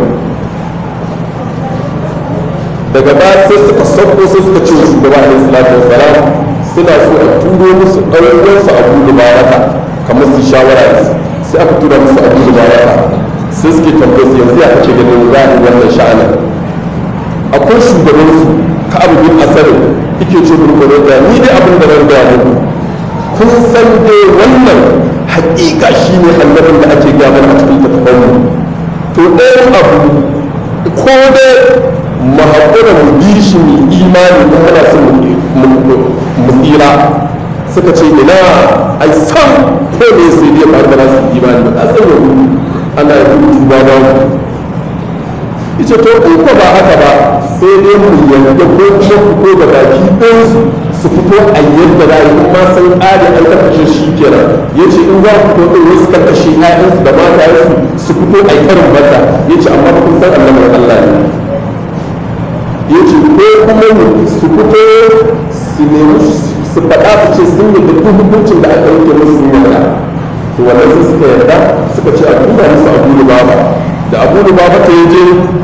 daga baya sai suka sauko sai suka ce shugaba alaihi salatu wassalam suna so a turo musu ɗauko su abu da baraka kamar su shawara da su sai aka tura musu abu da baraka sai suke tambaye su yanzu ya kace ganin za a yi wannan sha'anin akwai shugabansu ka abu bin asarin ike ce gurgurar da ni dai abin da zan gaya muku kun san dai wannan haƙiƙa shi ne annabin da ake gaya mana a cikin tattafanmu to ɗayan abu ko dai mu haƙura mu bi shi mu imani ko muna son mu tsira suka ce ina ai san ko ne sai dai faru da su imani ba a san yau ana yi tuba ba mu ita to in ko ba haka ba sai dai mu yarda ko kuma fito da baki ɗin su su fito a yadda za a yi kuma san ƙari an karkashe shi kenan ya ce in za ku fito ɗin wasu karkashe ƴaƴansu da matayensu su fito a yi karin bata ya ce amma kun san annabar Allah ne ya ce ko kuma su fito su nemi su faɗa su ce sun yi duk hukuncin da aka yanke musu sun yarda to wannan sai suka yarda suka ce a duba musu abu baba da abu baba ta je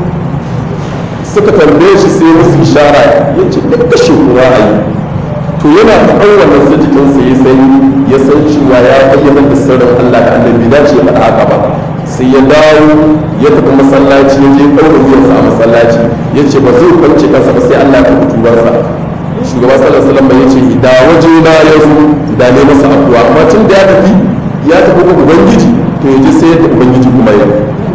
suka tambaye shi sai musu ishara ya ce duk kashe kuwa a yi to yana faɗan wannan sai jikinsa ya san ya san cewa ya bayyana da sirrin Allah da annabi da ce faɗa haka ba sai ya dawo ya tafi masallaci ya je ɗaura wuyansa a masallaci ya ce ba zai kwance kansa ba sai Allah ya tafi tubarsa shugaba sallallahu alaihi wasallam ya ce da waje na ya zo da ne masa abuwa amma tun da ya tafi ya tafi ga ubangiji to ya je sai yadda ubangiji kuma ya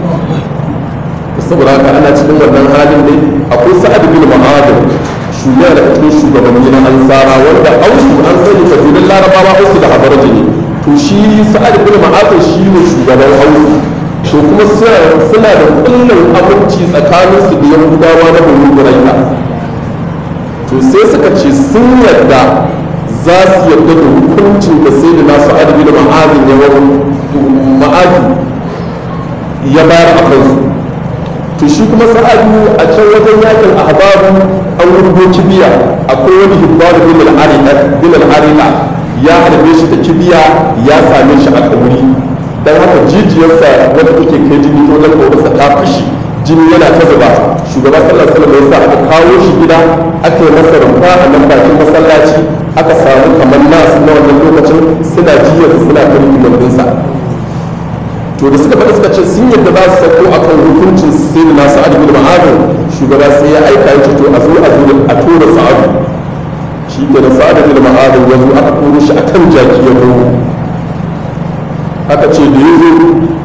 saboda haka ana cikin wannan halin dai akwai sa'ad bin ma'adin shugaba da cikin shugabanni na ansara wanda ausu an sani kabilun larabawa ausu da habarji ne to shi sa'ad bin ma'adin shi ne shugaban ausu to kuma suna da kullum abinci tsakanin su da yahudawa na bani buraita to sai suka ce sun yarda za su yarda da hukuncin da sai da nasu sa'ad bin ma'adin ya ma'adin ya bayar a kansu to shi kuma sa'adu a can wajen yakin ahbabu an rubo kibiya akwai wani hibbaru bin al-arika bin al-arika ya harbe shi da kibiya ya same shi a kauri don haka jijiyarsa wadda take kai jini ta wajen kaurarsa ta fashi jini yana ta zuba shugaba sallallahu alaihi wasallam ya sa aka kawo shi gida aka yi masa rumfa a nan bakin masallaci aka samu kamar nasu na wannan lokacin suna jiyar suna kan hikimanninsa to da suka faɗa suka ce sun yadda za su sauko a kan hukuncin sai da nasu adu da ma'adin shugaba sai ya aika ya ce to a zo a zo a tura sa'adu shi ke da sa'adu da ma'adin ya zo aka koro shi a kan jaki ya zo aka ce da ya zo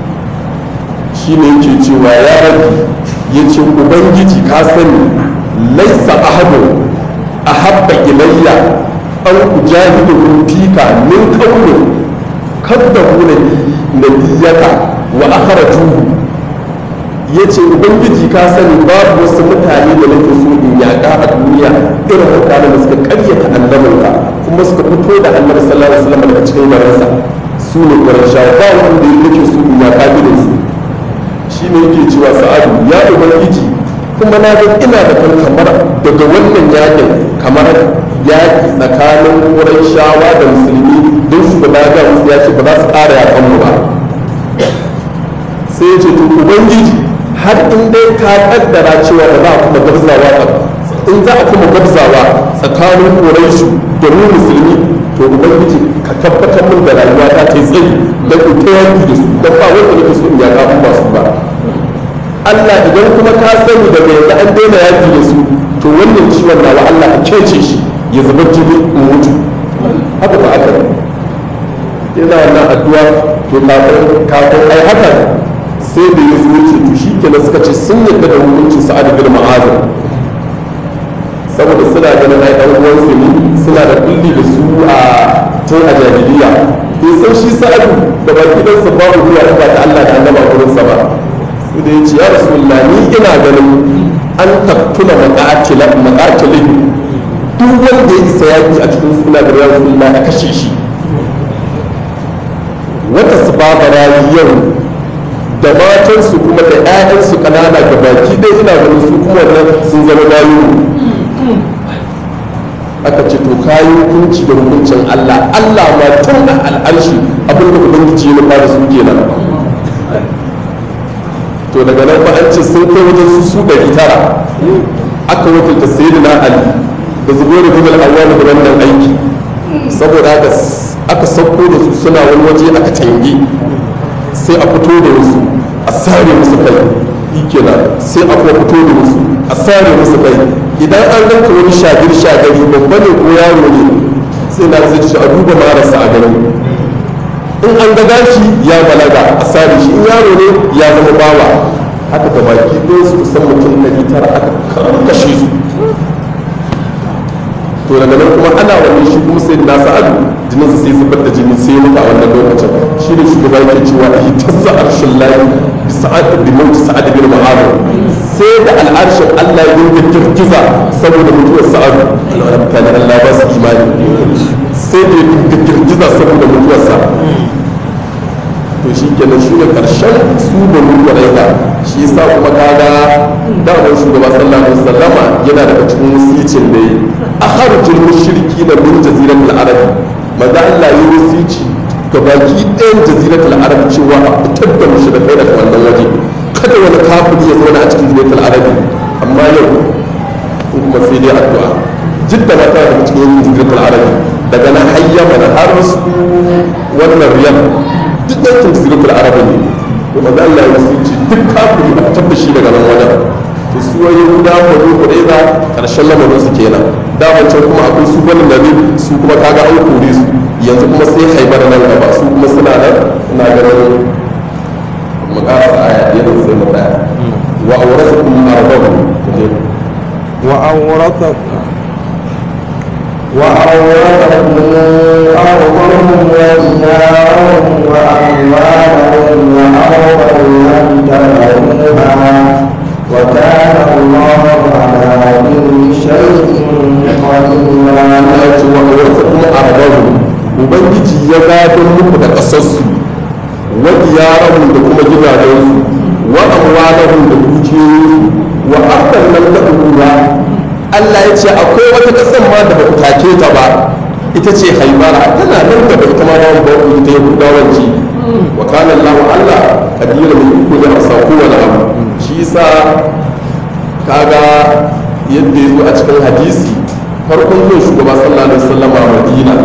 shi ne yake cewa ya rabi ya ce ubangiji ka sani laisa ahadu a habba ilayya an ujahidu fika min kaunin kaddahu nabiyaka wa akhratuhu yace ubangiji ka sani babu wasu mutane da nake so in yaƙa a duniya irin mutanen da suka ƙaryata annabinka kuma suka fito da annabi sallallahu alaihi wasallam daga cikin garinsa su ne ƙwarshawa ba wanda yake so in yaƙa irin su shi ne yake cewa sa'adu ya ubangiji kuma na ga ina da kan kamar daga wannan yakin kamar yaki tsakanin shawa da musulmi don shugaba ga musu ya ce ba za su ƙara yakan mu ba sai ya ce to ubangiji har in dai ka kaddara cewa da za a kuma gabzawa in za a kuma gabzawa tsakanin ƙuraishu da mu musulmi to ubangiji ka tabbatar min da rayuwa ta ta tsayi da ku ta yaki da su don ba wanda nake so in yaƙa in ba su ba Allah idan kuma ka sani daga yanzu an daina yaki da su to wannan ciwon nawa Allah ka kece shi ya zubar jini in mutu haka ba aka yana wannan addu'a to kafin kafin ai haka sai da ya zo ce to shi kenan suka ce sun yadda da hukuncin sa'ad bin ma'az saboda suna ganin ai dan uwan su ne suna da kulli da su a tun a jahiliya to san shi sa'ad da baki dan sa babu ruwa ba ta Allah da annaba gurin sa ba sai da ya ce ya rasulullah ni ina ganin an tattuna maƙatila maƙatilin duk wanda ya isa yaƙi a cikin suna da ya rasulullah a kashe shi wata su babara yau da matansu kuma da 'ya'yansu ƙanana ga baki dai ina ganin su kuma wannan sun zama bayu aka ce to kayi hukunci da hukuncin Allah Allah ma tun a al'arshi abinda ubangiji ya nufa da su kenan to daga nan ba an ce sun kai wajen su su ɗari tara aka wakilta sayyidina ali da zubairu bin al-awwal da wannan aiki saboda haka aka sauko da su suna wani waje aka tange sai a fito da wasu a sare musu kai kenan sai a kuma fito da wasu a sare musu kai idan an ganka wani shagir shagari babba ne ko yaro ne sai na zai ci a duba marasa a gani in an ga gashi ya balaga a sare shi in yaro ne ya zama bawa haka da baki ɗaya su kusan mutum ɗari tara aka karkashe su to daga nan kuma ana wani shi kuma sai da sa'adu jinin sai zubar da jini sai mutu a wannan lokacin shi ne shugaba yake cewa a hitazza arshin layi bi sa'ad bi mauti sa'ad bin mu'adh sai da al'arshin Allah ya dinga girgiza saboda mutuwar sa'adu alhamdulillah Allah ba su imani sai da ya dinga girgiza saboda mutuwarsa to shi kenan shi ne karshen su da mulkwaraita shi yasa kuma kaga damar shugaba sallallahu alaihi wasallama yana daga cikin wasicin da yi a harjin mushriki na min jaziratul arab maza Allah ya wasici ga baki ɗayan jaziratul arab cewa a fitar da mushrikai daga wannan waje kada wani kafiri ya zauna a cikin jaziratul arab amma yau kuma sai dai addu'a jidda mata daga cikin jaziratul arab daga nan hayyama da har su wannan riyal duk yankin jaziratul arab ne to maza Allah ya wasici duk kafiri a fitar da shi daga nan wajen to su wani yahuda ko ko dai ba karshen lamarin su kenan da wancan kuma akwai su bani nabi su kuma kaga an kore su yanzu kuma sai haibar nan gaba su kuma suna nan ina ganin mu ƙara aya yana sai mu tsaya wa awrasakum ardahu wa awrasa وأورثكم أرضهم وديارهم وأموالهم وأرضا لم تبروها وكان الله على كل شيء قديرا ya ce wa awrasakum ardahu ubangiji ya gadon muku da ƙasarsu wa diyarahum da kuma gidajensu wa amwalahum da dukiyoyinsu wa ardan lam tadruha Allah ya ce akwai wata ƙasar ma da ba ku take ta ba ita ce haibara tana nan gaba ita ma babu babu ita yahudawan ce wa kana Allah Allah kadira mai iko da asa kowane abu shi yasa kaga yadda ya zo a cikin hadisi farkon zuwa shugaba sallallahu alaihi wasallam a Madina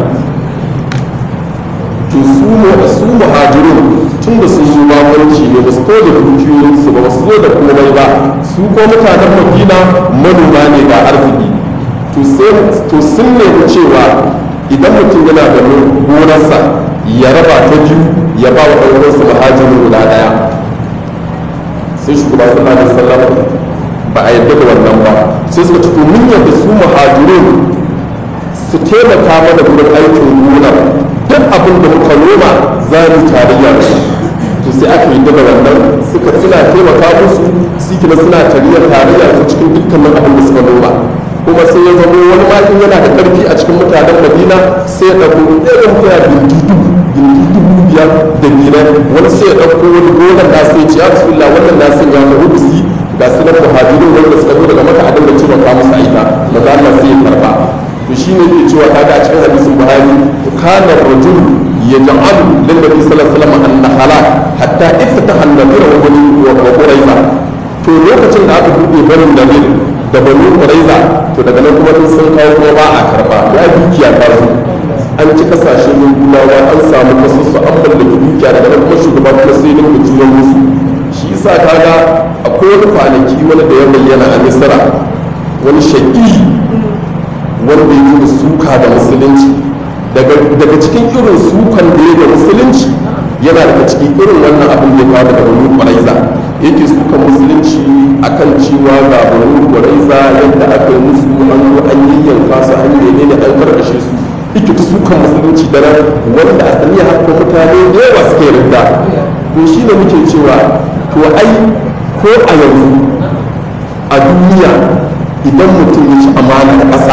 to su mu su muhajirun tun da sun zo babanci ne ba su ko da dukiyoyin su ba su zo da komai ba su ko mutanen Madina manoma ne ga arziki to sai to sun nemi cewa idan mutum yana da gonarsa ya raba ta biyu ya ba wa ɗan uwansa muhajirin guda ɗaya sai shugaba sallallahu alaihi wasallam ba a yadda da wannan ba sai suka ce to mun yadda su muhajirun su taimaka mana gurin aikin gonar duk abin da muka noma za mu tarayya da su to sai aka yi daga wannan suka suna taimaka musu sikina suna tarayya tarayya su cikin dukkanin abin da suka noma kuma sai ya zama wani makin yana da karfi a cikin mutanen madina sai ya ɗauko ɗaya mutane binti dubu binti dubu biyar da biyar wani sai ya ɗauko wani gonar da sai ce ya rasulullah wannan na sun ya faru bisi ga su na muhajirin wanda suka zo daga maka a dinga taimaka musu a ita maza Allah sai ya karba to shi ne ke cewa kaga a cikin hadisin buhari kana rajul yaj'alu lin nabi sallallahu alaihi wasallam an-nahala hatta iftataha an-nabiyyu wa bani wa quraiza to lokacin da aka bude barin nabi da bani quraiza to daga nan kuma sun kawo kuma ba a karba ya dukiya ta zo an ci kasashen yahudawa an samu kasusu an mallaki dukiya daga nan kuma shugaba kuma sai ne ku juyo musu shi yasa kaga akwai wani kwanaki wani da ya bayyana a misra wani shaƙi wanda ya da suka da musulunci daga cikin irin sukan da ya da musulunci yana daga cikin irin wannan abin da ya kawo daga banu kwaraiza yake sukan musulunci akan cewa ga banu kwaraiza yadda aka yi musu an zo an yayyanka su an yi ne an karkashe su yake ta sukan musulunci da nan wanda a saniya haka mutane da yawa suke yarda to shi ne muke cewa to ai ko a yanzu a duniya idan mutum ya ci amana da ƙasa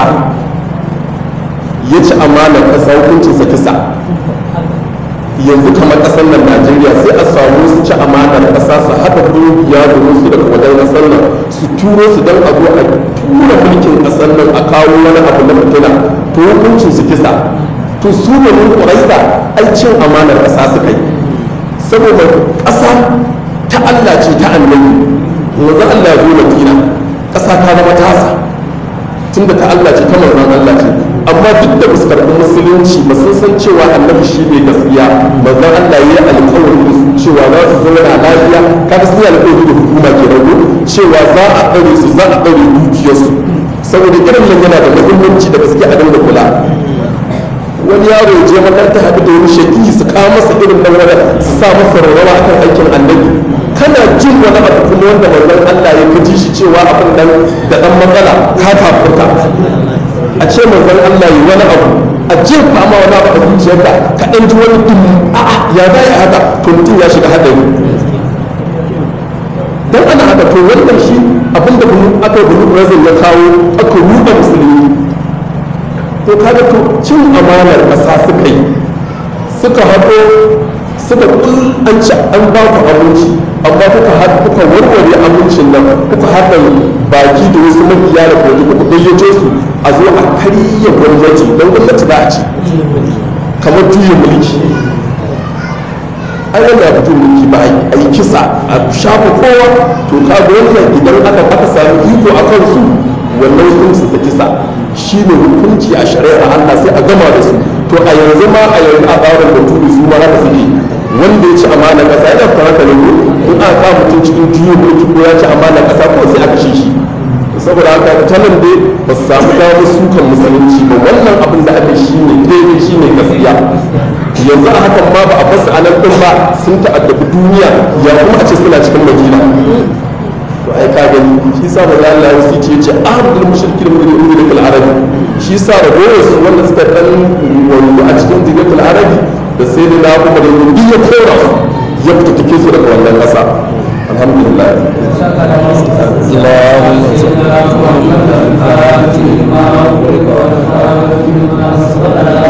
ya ci amanar ƙasa hukuncinsa kisa yanzu kamar ƙasar nan najeriya sai a samu su ci amanar ƙasa su haɗa ƙungiya domin su daga wajen ƙasar nan su turo su don a zo a tura mulkin ƙasar nan a kawo wani abu na fitina to hukuncin su kisa to su ne mun ƙuraisa ai cin amanar ƙasa suka yi saboda ƙasa ta allah ce ta annabi yanzu allah ya zo madina ƙasa ta zama tasa tunda ta allah ce ta manzon allah ce amma duk da ba su karɓi musulunci ba sun san cewa annabi shi ne gaskiya manzon Allah ya yi alƙawari da su cewa za su zauna lafiya kaga sun yi alƙawari da hukuma ke rago cewa za a ɗaure su za a ɗaure dukiyarsu saboda irin nan yana da muhimmanci da gaske a dinga kula wani yaro ya je makaranta haɗu da wani shaki su kawo masa irin nan wani su sa masa rawa akan aikin annabi kana jin wani abu kuma wanda manzon Allah ya kaji shi cewa abin nan da ɗan matsala ka kafurta a ce manzon Allah yi wani abu a jefa ma wani abu a zuciyarka ka ɗan ji wani dum a'a ya za ya haka to mutum ya shiga haɗari dan ana haka to wannan shi abinda bunu aka bunu razin ya kawo aka ruɗa musulmi to kaga to cin amanar ƙasa suka yi suka haɗo suka an ci an ba ku abinci amma kuka kuka warware abincin nan kuka haɗa baki da wasu mabiya da kwaji kuka gayyato su a zo a karya gwamnati don gwamnati za a ci kamar juya mulki an yi da fito mulki ba a yi kisa a shafa kowa to kaga wannan idan aka aka sami iko a kansu wannan hukunci ta kisa shi ne hukunci a shari'ar Allah sai a gama da su to a yanzu ma a yanzu a tsarin da turi su ma haka suke wanda ya ci amana kasa yana fara haka ne in aka kawo mutum cikin juyo mulki ko ya ci amana kasa ko sai aka shi shi saboda haka ta nan dai ba su samu damar sukan musulunci ba wannan abin da aka shi ne daidai shi ne gaskiya yanzu a hakan ma ba a basu a nan ɗin ba sun ta'addabi duniya ya kuma a ce suna cikin madina to ai ka gani shi sa maza Allah ya wuce ce ahadul mushrikin min ummatil arabi shi sa ragowar su wanda suka dan wani a cikin zigatul arabi da sai da na kuma da yin ya kora su ya fita take su daga wannan ƙasa alhamdulillah اللهم صل على محمد الفاتح لما أغلق والخاتم لما سبق